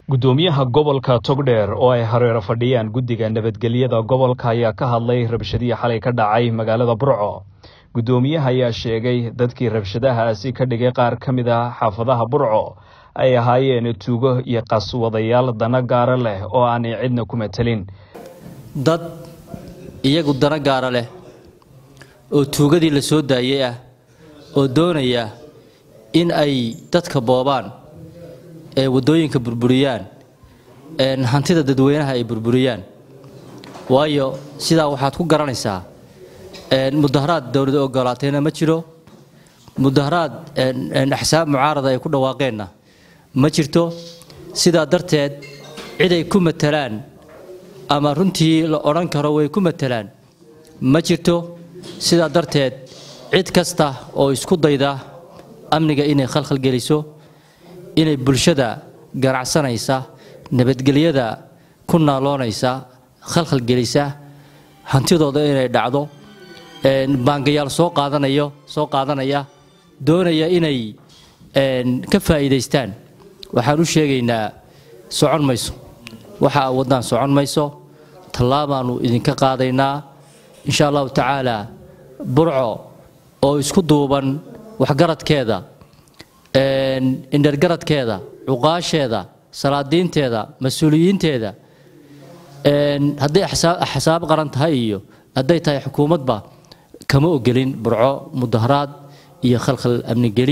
gudoomiyaha gobolka togdheer oo ay hareero fadhiyaan guddiga nabadgelyada gobolka ayaa ka hadlay rabshadihii xalay ka dhacay magaalada burco gudoomiyaha ayaa sheegay dadkii rabshadahaasi ka dhigay qaar ka mid ah xaafadaha burco ay ahaayeen tuugo iyo qaswadayaal dana gaara leh oo aanay cidna ku matelin dad iyagu dana gaara leh oo tuugadii la soo daayay ah oo doonaya in ay dadka boobaan ee waddooyinka burburiyaan hantida dadweynaha ay burburiyaan waayo sidaa waxaad ku garanaysaa mudaharaad dowlada ogolaatayna ma jiro mudaharaad axsaab mucaarada ay ku dhawaaqeenna ma jirto sidaa darteed cid ay ku matalaan ama runtii la odhan karo way ku matalaan ma jirto sidaa darteed cid kasta oo isku dayda amniga inay khalkhal geliso inay bulshada ganacsanaysa nabadgelyada ku naaloonaysa khalkhal gelisa hantidooda inay dhacdo baangayaal soo qaadanayo soo qaadanaya doonaya inay ka faa'iidaystaan waxaan u sheegaynaa socon mayso waxa waddaan socon mayso tallaabaannu idinka qaadaynaa insha allahu tacaalaa burco oo isku duuban waxgaradkeeda indhergaradkeeda cuqaasheeda salaadiinteeda mas-uuliyiinteeda hadday axsaab qaran tahay iyo hadday tahay xukuumadba kama ogelin burco mudaharaad iyo khalkhal amnigeli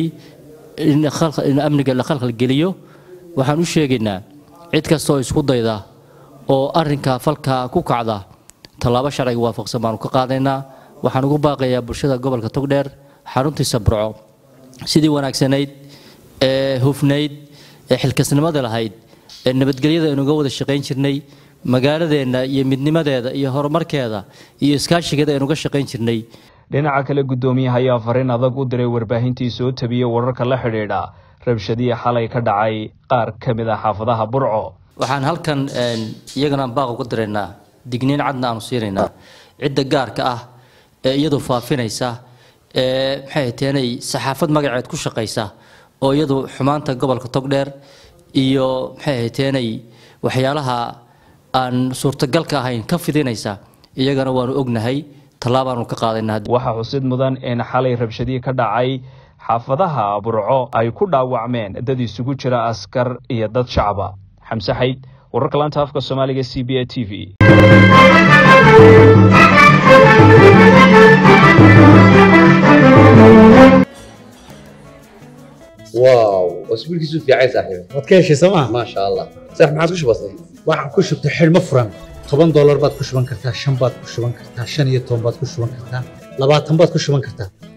in amniga la khalkhalgeliyo waxaan u sheegaynaa cid kastaoo isku dayda oo arrinka falka ku kacda tallaabo sharciga waafaqsan baanu ka qaadaynaa waxaan ugu baaqayaa bulshada gobolka togdheer xaruntiisa burco sidii wanaagsanayd ee hufnayd ee xilkasnimada lahayd ee nabadgelyada aynuga wada shaqayn jirnay magaaladeenna iyo midnimadeeda iyo horumarkeeda iyo iskaashigeeda aynuga shaqayn jirnay dhinaca kale guddoomiyaha ayaa fariin adag u diray warbaahintii soo tabiyey wararka la xidhiidha rabshadihii xalay ka dhacay qaar ka mid ah xaafadaha burco waxaan halkan iyagana baaq uga diraynaa digniin cadna aanu siinaynaa cidda gaarka ah ee iyadu faafinaysa ee maxay teenay saxaafad magaceed ku shaqaysa oo iyadu xumaanta gobolka togdheer iyo maxay teenay waxyaalaha aan suurtagalka ahayn ka fidinaysa iyagana waanu ognahay tallaabaanu ka qaadaynaa waxaa xusid mudan in xalay rabshadihii ka dhacay xaafadaha burco ay ku dhaawacmeen dad isugu jira askar iyo dad shacaba xamse xayd wararka laanta afka soomaaliga c b a t v واو اسبوع كيسو في عايز صاحبي waad ka heshay sooma ما شاء الله صح ما عادش بسيط waxaan ku shubtay xidhmo furan toban doolar baad ku shuban kartaa shan baad ku shuban kartaa shan iyo toban baad ku shuban kartaa labaatan baad ku shuban kartaa